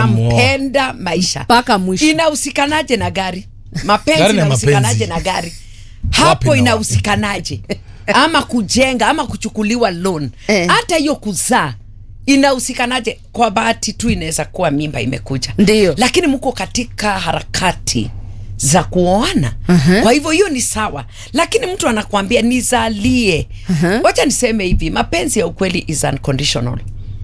Ushamuoa. unampenda maisha mpaka mwisho inahusikanaje na gari mapenzi Gari na inahusikanaje mapenzi. na gari Wapi hapo na inahusikanaje ama kujenga ama kuchukuliwa loan Eh. hata hiyo kuzaa inahusikanaje kwa bahati tu inaweza kuwa mimba imekuja Ndiyo. lakini mko katika harakati za kuoana kwa hivyo hiyo ni sawa lakini mtu anakuambia nizalie wacha niseme hivi mapenzi ya ukweli is unconditional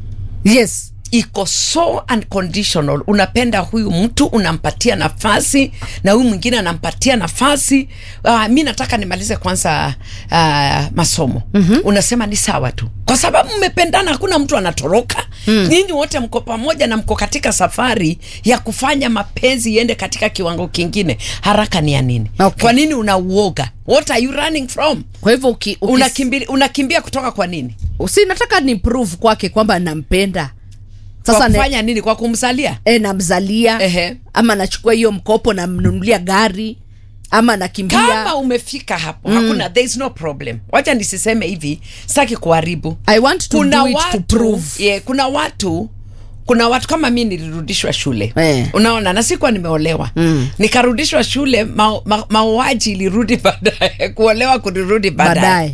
yes iko so unconditional unapenda huyu mtu unampatia nafasi na huyu mwingine anampatia nafasi uh, mi nataka nimalize kwanza uh, masomo mm-hmm. unasema ni sawa tu kwa sababu mmependana hakuna mtu anatoroka mm. nyinyi wote mko pamoja na mko katika safari ya kufanya mapenzi iende katika kiwango kingine haraka ni ya nini Okay. kwa nini unauoga what are you running from kwa hivyo uki, uki, unakimbia, unakimbia kutoka kwa nini si nataka ni prove kwake kwamba nampenda kwa sasa ne, kufanya nini kwa kumzalia e, namzalia Ehe. ama nachukua hiyo mkopo namnunulia gari ama nakimbia kama umefika hapo mm. hakuna there is no problem wacha nisiseme hivi sitaki kuharibu I want to kuna do it to watu, prove. yeah, kuna watu kuna watu kama mi nilirudishwa shule Eh. unaona na sikuwa nimeolewa mm. nikarudishwa shule mauaji ma, mauaji ilirudi baadaye kuolewa kulirudi baadaye baadaye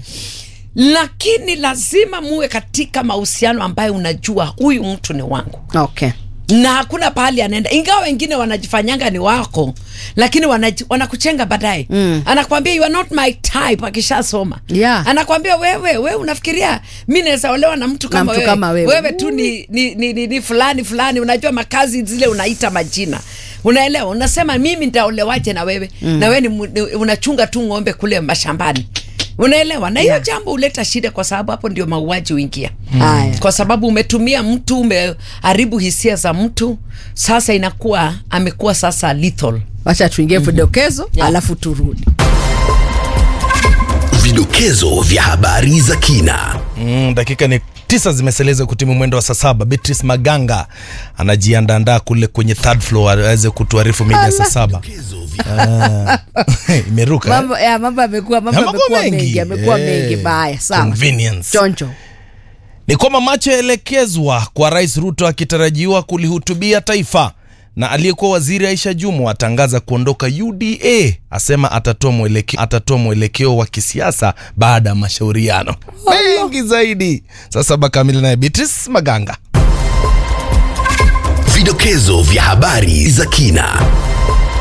lakini lazima muwe katika mahusiano ambayo unajua huyu mtu ni wangu okay na hakuna pahali anaenda ingawa wengine wanajifanyanga ni wako lakini wanaji- wanakuchenga baadaye mm. anakwambia you are not my type akishasoma Yeah. anakwambia wewe wewe unafikiria mi naweza olewa na mtu kama, mtu wewe. kama wewe. wewe tu ni, ni, ni, ni, ni fulani fulani unajua makazi zile unaita majina unaelewa unasema mimi nitaolewaje na wewe mm. na wewe ni, mu- ni, unachunga tu ng'ombe kule mashambani unaelewa na hiyo Yeah. jambo huleta shida kwa sababu hapo ndio mauaji huingia haya kwa sababu umetumia mtu umeharibu hisia za mtu sasa inakuwa amekuwa sasa lethal wacha tuingie vidokezo alafu turudi Vidokezo vya habari za kina. Mm, dakika ni tisa zimeseleza kutimu mwendo wa saa saba. Beatrice Maganga anajiandaandaa kule kwenye third floor aweze kutuarifu mida ya saa saba. Ah, Imeruka. eh? mambo ya mambo yamekuwa mambo Yamekuwa yamekuwa mengi. mengi yamekuwa Eh, mengi baya sawa convenience. choncho ni kwamba macho yaelekezwa kwa Rais Ruto akitarajiwa kulihutubia taifa, na aliyekuwa waziri Aisha Jumwa atangaza kuondoka UDA, asema atatoa mwelekeo, atatoa mwelekeo wa kisiasa baada ya mashauriano mengi zaidi. Saa saba kamili naye Beatrice Maganga. Vidokezo vya habari za kina.